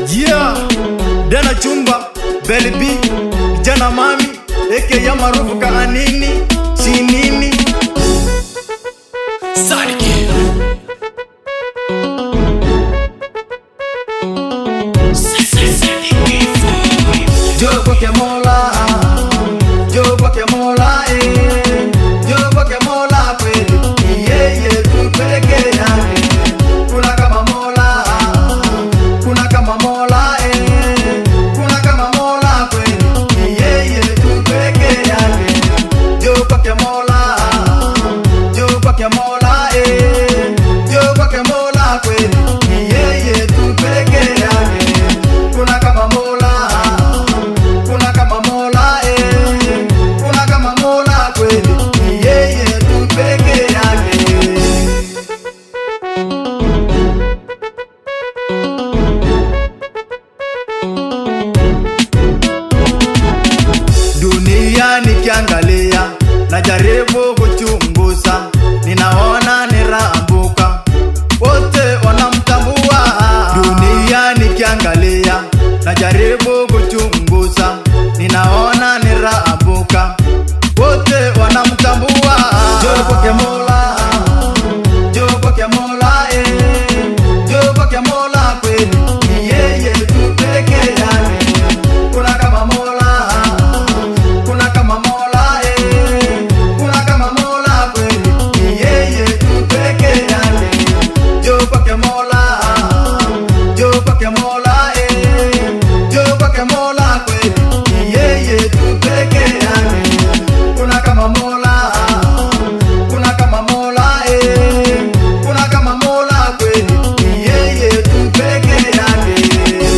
Yeah, Dana Chumba, Belly B, Jana Mami, aka ya maarufu kaanini, chinini. Jo kwake Mola, jo kwake Mola, eh, jo kwake Mola kweli, ni yeye tu peke yake. Kuna kama Mola, kuna kama Mola, eh, kuna kama Mola kweli, ni yeye tu peke yake. Jo kwake Mola, jo kwake Mola, eh, jo kwake Mola kweli, ni yeye tu peke yake. Kuna kama Mola, kuna kama Mola, eh, kuna kama Mola kweli, ni yeye tu peke yake. dunia nikiangalia najaribu kuchunguza ninaona niraambuka wote wanamtambua dunia nikiangalia najaribu kuchunguza ninaona niraambuka wote wanamtambua jo kwake mola jo kwake mola eh. jo kwake mola kweli ni yeye tu peke yake kuna kama mola kuna kama mola eh. kuna kama mola kweli ni yeye tu peke yake jo kwake mola jo kwake mola eh. jo kwake mola kweli ni yeye tu peke yake kuna kama mola kuna kama mola eh. kuna kama mola kweli ni yeye tu peke yake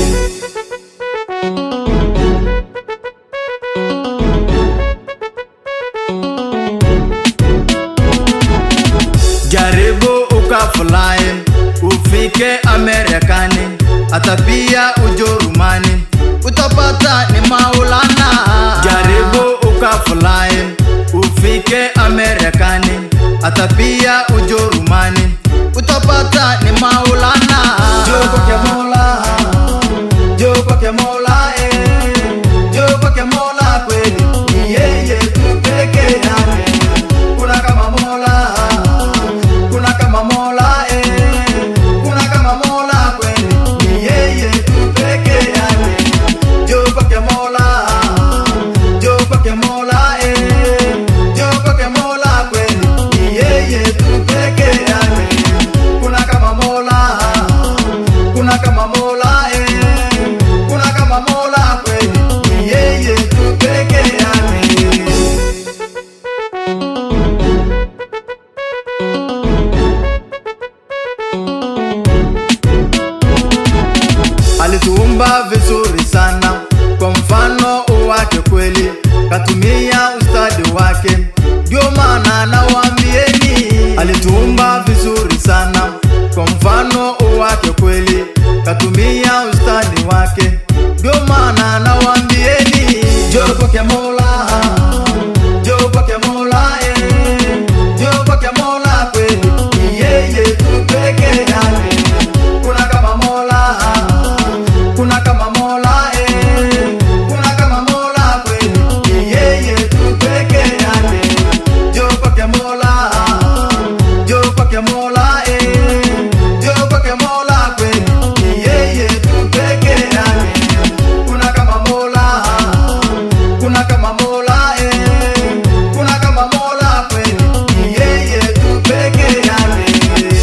jaribu ukafurahi ufike Amerikani hata pia Ujerumani utapata ni Maulana. Jaribu ukafurahi ufike Amerikani hata pia Ujerumani utapata ni Maulana. Jo kwake Mola, jo kwake Mola, eh, jo kwake Mola kweli ni yeye tu peke yake. Kuna kama Mola, kuna kama Mola, eh, kuna kama Mola kweli ni yeye tu peke yake. Jo kwake Mola, jo kwake Mola, eh, jo kwake Mola kweli ni yeye tu peke yake. Kuna kama Mola, kuna kama Mola, eh, kuna kama Mola kweli ni yeye tu peke yake. alituumba vizuri sana kwa mfano wake kweli katumia ustadi wake ndio maana nawaambieni alituumba vizuri sana kwa mfano wake kweli katumia ustadi wake ndio maana nawaambieni jo kwake mola jo kwake mola eh. jo kwake mola kweli ni yeye tu peke yake kuna kama mola kuna kama mola eh. kuna kama mola kweli ni yeye tu peke yake jo kwake mola jo kwake mola eh. jo kwake mola kweli ni yeye tu peke yake kuna kama mola kuna kama mola eh. kuna kama mola kweli ni yeye tu peke yake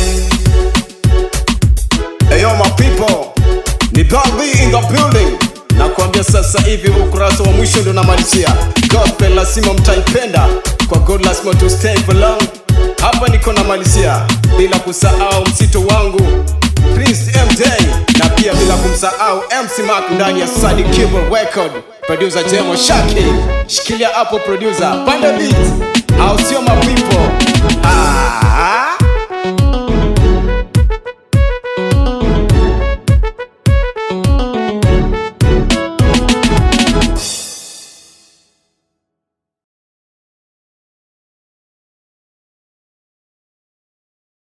Eyo my people, ni Dolby in the building. Nakwambia sasa hivi ukurasa wa mwisho ndo namalizia. Gospel lazima mtaipenda, kwa God lazima to stay for long. Hapa niko namalizia bila kusahau msito wangu Prince MJ na pia bila kumsahau MC Mark ndani ya Sadi Keyboard Record. Producer Jemo Shaki, shikilia hapo producer, panda beat, au sio my people?